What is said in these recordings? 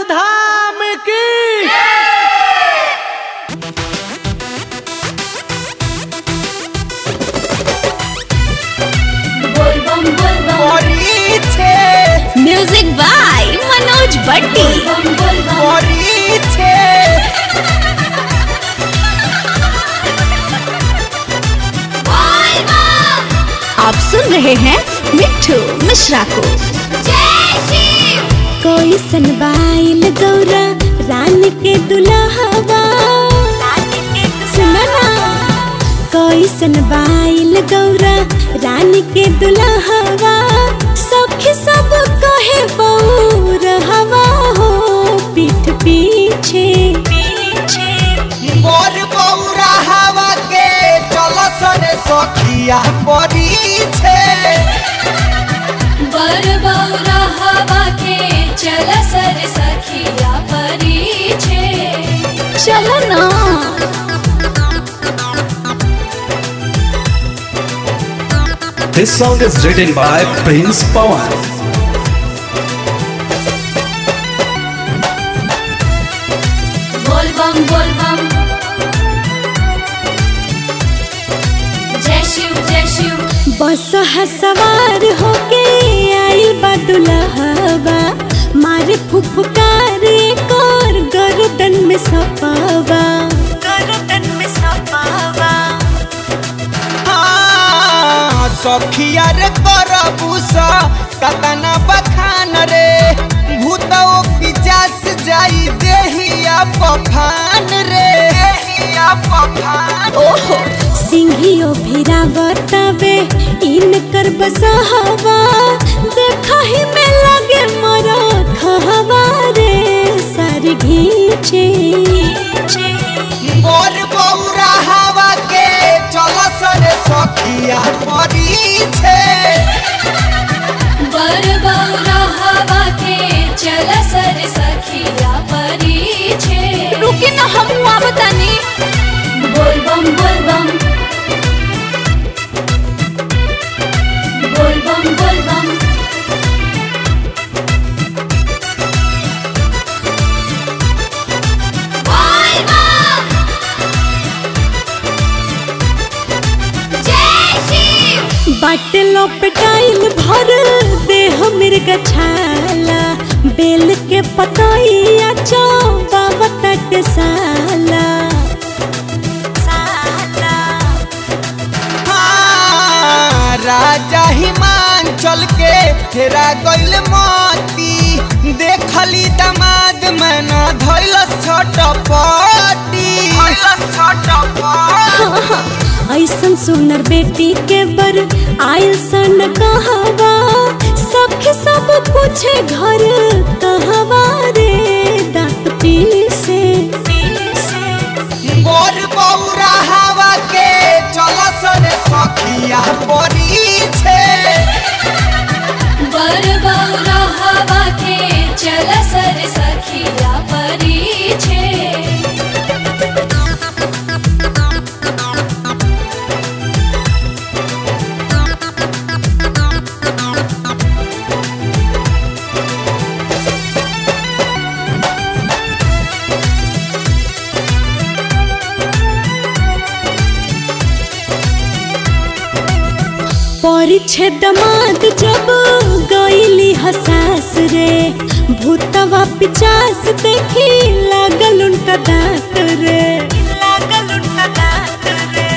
धाम की बोल बम बोल बम পরিছে म्यूजिक बाय मनोज भट्टी बम बोल बम পরিছে आप सुन रहे हैं मिट्ठू मिश्रा को कोई सनबाइल गौरा रान के दुल्हवा सुना ना कोई सनबाइल गौरा रान के दुल्हवा सखी सब कहे बौर हवा हो पीठ पीछे पीछे मोर बौरा हवा के चल सरे सखिया परीछे बर बौरा हवा के चल सर सखिया परीछे चलो ना This song is written by Prince Pawan. बोल बम बोल बम जय शिव जय शिव बस सवार होके आई बा दुल्हवा मारे फुफकार कर गर्दन में सपावा गर्दन में सपावा हाँ, सखिया रे करबूसा कतना बखान रे भूतो पिचास जाई देहिया पफान रे देहिया पफान ओहो सिंहियो भिरा बतावे इन कर बसहवा देखा ही में लगे मरा खहवा रे सारी घीचे मोर बौरा हवा के चल सरे सखिया परीछे बर बौरा हवा के चल सर सखिया परीछे रुके ना हम हुआ बतानी बोल बम बोल बम बोल बम बोल बम बाटलो पटाइल भर देह मिर्ग छाला बेल के पतैया चौबा तट साला हाँ, राजा हिमांचल के फेरा गइल मोती देखली दमाद में न धैलस छटपटी ऐसन सुनर बेटी के बर आयल सन कहवा सखी सब पूछे घर कहवा रे दांत पीसे मोर बौरा हवा के चल सरे सखिया परीछे बर बौरा हवा के चल सर सखिया परीछे परिछे दमाद जब गईली हसास रे भूतवा पिचास देखी लागल उनका दांत रे लागल उनका दांत रे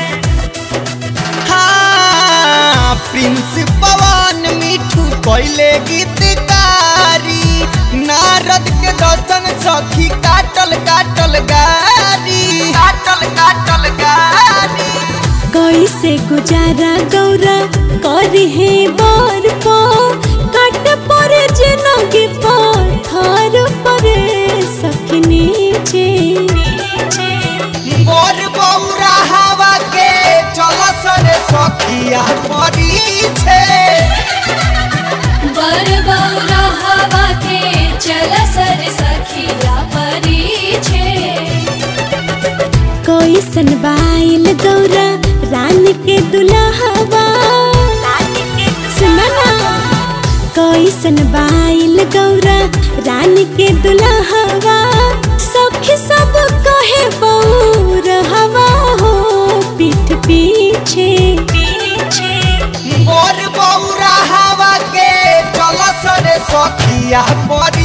हाँ प्रिंस पवन मिठू पहले गीतकारी नारद के दर्शन सखी काटल काटल गारी काटल काटल गारी कैसे गुजारा गौरा करी है बार पो काट पर जिनगी पत्थर परे सखी नीचे मोर बौरा हवा के चल सरे सखिया परीछे बर बौरा हवा के चल सर सखिया परीछे कोई सनबाइल गौरा रान के दुल्हवा सुना ना कोई सनबाइल गौरा रान बन के दुल्हवा सखी सब कहे बऊ रहवा हो पीठ पीछे पीछे मोर बौरा हवा के चल सरे सखिया पर